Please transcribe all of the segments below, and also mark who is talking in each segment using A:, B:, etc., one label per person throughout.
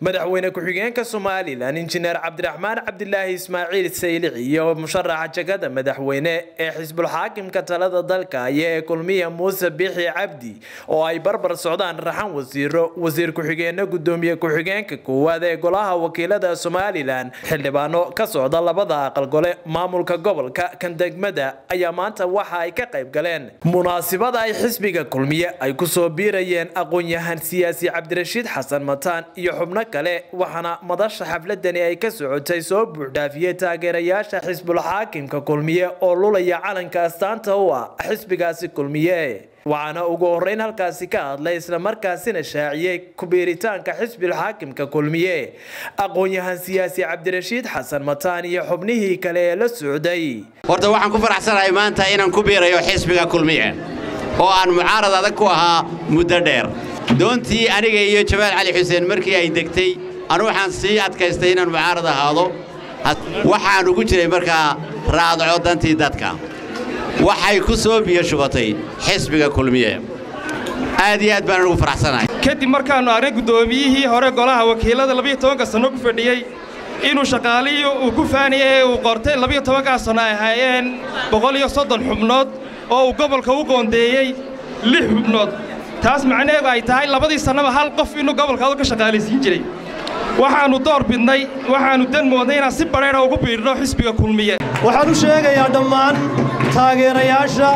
A: madaxweyne ku-xigeenka somalilan injineer cabdiraxmaan cabdilaahi ismaaciil saylic iyo musharaxa jagada madaxweyne ee xisbulxaakimka talada dalka aya ee kulmiya muuse bixi cabdi oo ay barbar socdaan raxan wasiiro wasiir ku-xigeene gudoomiye ku-xigeenka koowaad ee golaha wakiilada somalilan xildhibaano ka socda labada aqal gole maamulka gobolka kan degmada ayaa maanta waxa ay ka qayb galeen munaasibada ay xisbiga kulmiye ay kusoo biirayeen aqoon-yahan siyaasi cabdirashiid xasan mataan iyo xubno kale waxaana madasha xafladani ay ka socotay soo buuxdhaafiyey taageerayaasha xisbulxaakimka kulmiye oo lulaya calanka astaanta u ah xisbigaasi kulmiye waxaana ugu horeyn halkaasi ka hadlay islamarkaasina shaaciyey kubiiritaanka xisbilxaakimka kulmiye aqoon-yahan siyaasi cabdirashiid xasan mataan iyo xubnihii kale ee la socday
B: horta waxaan ku faraxsanahay maanta inaan ku biirayo xisbiga kulmiye oo aan mucaarad adag ku ahaa muddo dheer doontii aniga iyo jamaal cali xuseen markii ay degtay anu waxaan sii adkaystay inaan mucaarad ahaado waxaan ugu jiray markaa raadco dantii dadka waxay ku soo biyo shubatay xisbiga kulmiye aad iyo aad baan ugu faraxsanahay
C: kadib markaannu arnay guddoomiyihii hore golaha wakiilada labiyo tobanka sanno ku fadhiyey inuu shaqaalihii uu ku faaniyey ee uu qortay labiyo tobankaa sanno ay ahaayeen boqol iyo soddon xubnood oo uu gobolka u qoondeeyey lix xubnood taas macnaheedu ay tahay labadii sannaba hal qof inuu gobolkaadu ka shaqaalaysiin jiray waxaannu door bidnay waxaannu dan moodnay inaan si badheedha ugu biidhno xisbiga kulmiye
D: waxaan u sheegayaa dhammaan taageerayaasha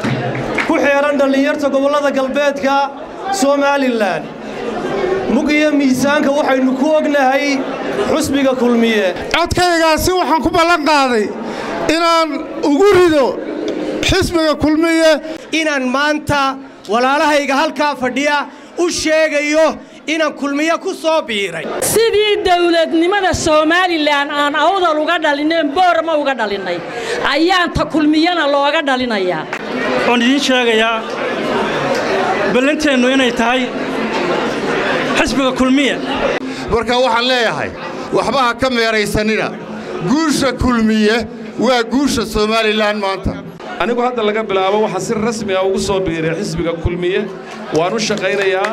D: ku xeehan dhallinyarta gobollada galbeedka somalilan mug iyo miisaanka waxaynu ku ognahay xusbiga kulmiye
E: codkaygaasi waxaan ku ballan qaaday inaan ugu rido xisbiga kulmiye
F: inaan maanta walaalahayga halkaa fadhiya u sheegayo inaan kulmiye ku soo biiray
G: sidii dawladnimada somalilan aan awdal uga dhalineen boorama uga dhalinnay ayaan ta kulmiyana looga dhalinayaa
H: waxaan idiin sheegayaa ballanteennu inay tahay xisbiga kulmiye
E: marka waxaan leeyahay waxba ha ka meeraysanina guusha kulmiye waa guusha somalilan maanta
I: anigu hadda laga bilaabo waxaa si rasmi ah ugu soo biiray xisbiga kulmiye waan u shaqaynayaa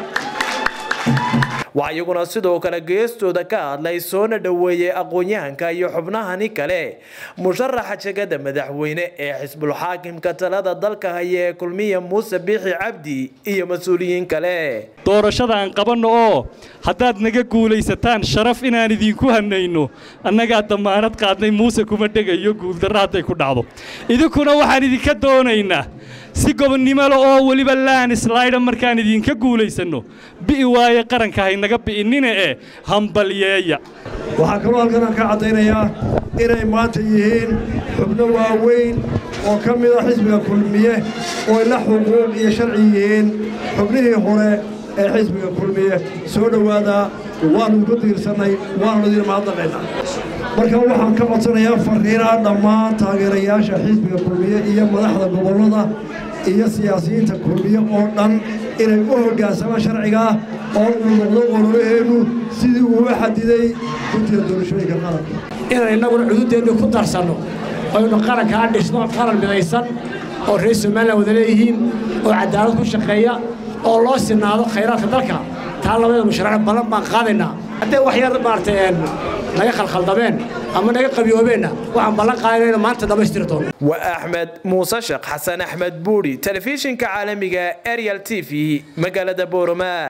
A: waxaa iyaguna sidoo kale geestooda ka hadlay soona dhoweeyey aqoon-yahanka iyo xubnahani kale musharaxa jagada madaxweyne ee xisbulxaakimka talada dalka haya ee kulmiya muuse biixi cabdi iyo mas-uuliyiin kale
H: doorashada aan qabanno oo haddaad naga guulaysataan sharaf inaan idinku hanayno annagaa dammaanad qaadnay muuse kuma dhegayo guuldarra hadday ku dhacdo idinkuna waxaan idinka doonaynaa si gobonnimole oo weliba laanislaydha markaan idinka guulaysanno bi'i waaye qaranka haynaga bi'innina ee hambalyeeya
D: waxaa kaloo halkan aan ka caddaynayaa inay maanta yihiin xubno waaweyn oo ka mida xisbiga kulmiye oo la xuquuq iyo sharci yihiin xubnihii hore ee xisbiga kulmiye soo dhowaadaa waannu ku tiirsannay waannu idin mahadnaqaynaa marka waxaan ka codsanayaa farriinaa dhammaan taageerayaasha xisbiga kulmiye iyo madaxda gobollada iyo siyaasiyiinta kulmiye oo dhan inay u hoggaansamaan sharcigaa oo uu noqdo ololaheennu sidii uu u xadiday guddiga doorashooyinka qaranka
F: inaan innaguna cududeennu ku darsanno aynu qarankaa dhisno qaran midaysan oo reer somalilan wada leeyihiin oo caddaalad ku shaqeeya oo loo sinaado khayraadka dalka taa labada musharax ballan baan qaadaynaa haddee wax yar maaragtay naga khalkhaldameen ama naga qabiyoobeenna waxaan ballan qaadayna inu maanta dhammaystiri doono
A: waa axmed muuse sheekh xasan axmed buuri telefishinka caalamiga ariel t v magaalada booroma